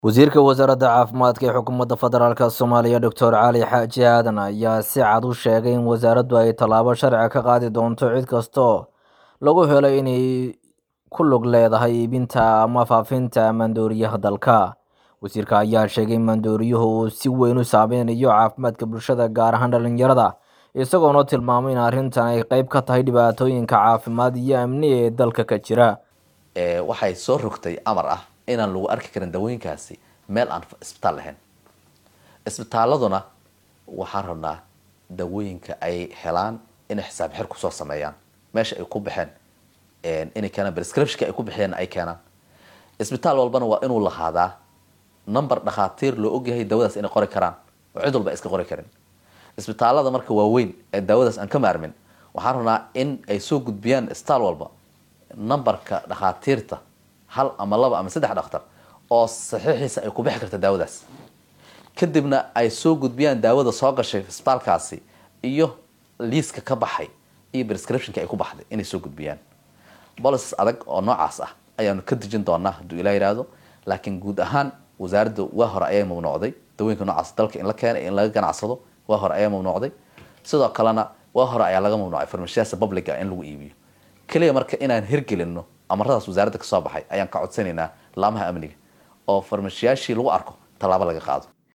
wasiirka wasaaradda caafimaadka ee xukuumadda federaalk soomaaliya doctor cali xaaji aadan ayaa si cad u sheegay in wasaaraddu ay tallaabo sharci ka qaadi doonto cid kastoo lagu helo inay ku lug leedahay iibinta ama faafinta maandooriyaha dalka wasiirka ayaa sheegay in maandooriyuhu uu si weyn u saameynayo caafimaadka bulshada gaar ahaan dhalinyarada isagoona tilmaamay in arrintan ay qeyb ka tahay dhibaatooyinka caafimaad iyo amni ee dalka ka jira waxay soo rogtay amar ah inaan lagu arki karin dawooyinkaasi meel aan isbitaal lahayn isbitaaladuna waxaan rabnaa dawooyinka ay helaan inay xisaab xir kusoo sameeyaan meesha ay ku baxeen inay keenaan prescriptionka ay ku bixiyeen ay keenaan isbitaal walbana waa inuu lahaadaa number dhakhaatiir loo ogyahay dawadaas inay qori karaan oo cid walba iska qori karin isbitaalada marka waaweyn ee daawadaas aan ka maarmin waxaan rabnaa in ay soo gudbiyaan isbitaal walba numberka dhakhaatiirta hal ama laba ama saddex dhakhtar oo saxiixiisa ay ku bixi karta daawadaas kadibna ay soo gudbiyaan daawada soo gashay isbitaalkaasi iyo liiska ka baxay iyo prescriptionka ay ku baxday inay soo gudbiyaan policies adag oo noocaas ah ayaanu ka dejin doonaa hadduu ilaa yihahdo laakiin guud ahaan wasaaradda waa hore ayay mamnuucday dawooyinka noocaas dalka in la keenay in laga ganacsado waa hore ayaa mamnuucday sidoo kalena waa hore ayaa laga mamnuucay farmashiyaasa publica in lagu iibiyo keliya marka inaan hirgelino amaradaas wasaaradda kasoo baxay ayaan ka codsanaynaa laamaha amniga oo farmashiyaashii lagu arko tallaabo laga qaado